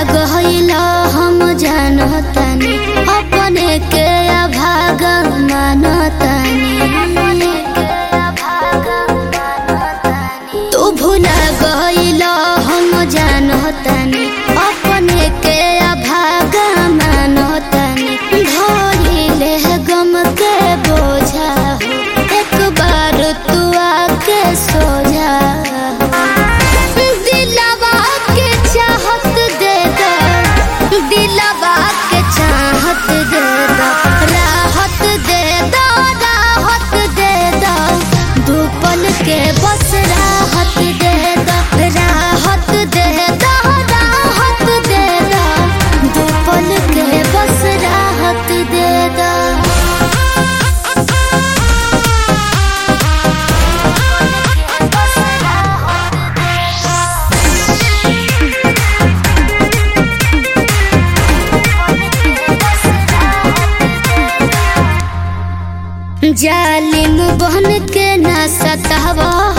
गहला हम जानतानी अपने के अभाग मानतानी तू भूला गहला हम जानतानी अपने के अभाग मानतानी धोरी ले गम के बोझा हो एक बार तू आके सो जा दिलवा के चाहत दे दो दिलवा के चाहत दे दो राहत दे दो राहत दे दो धूपल के बस राहत दे दो राहत दे दो राहत दे दो धूपल के बस राहत दे दो जालिम बहन के ना सतावा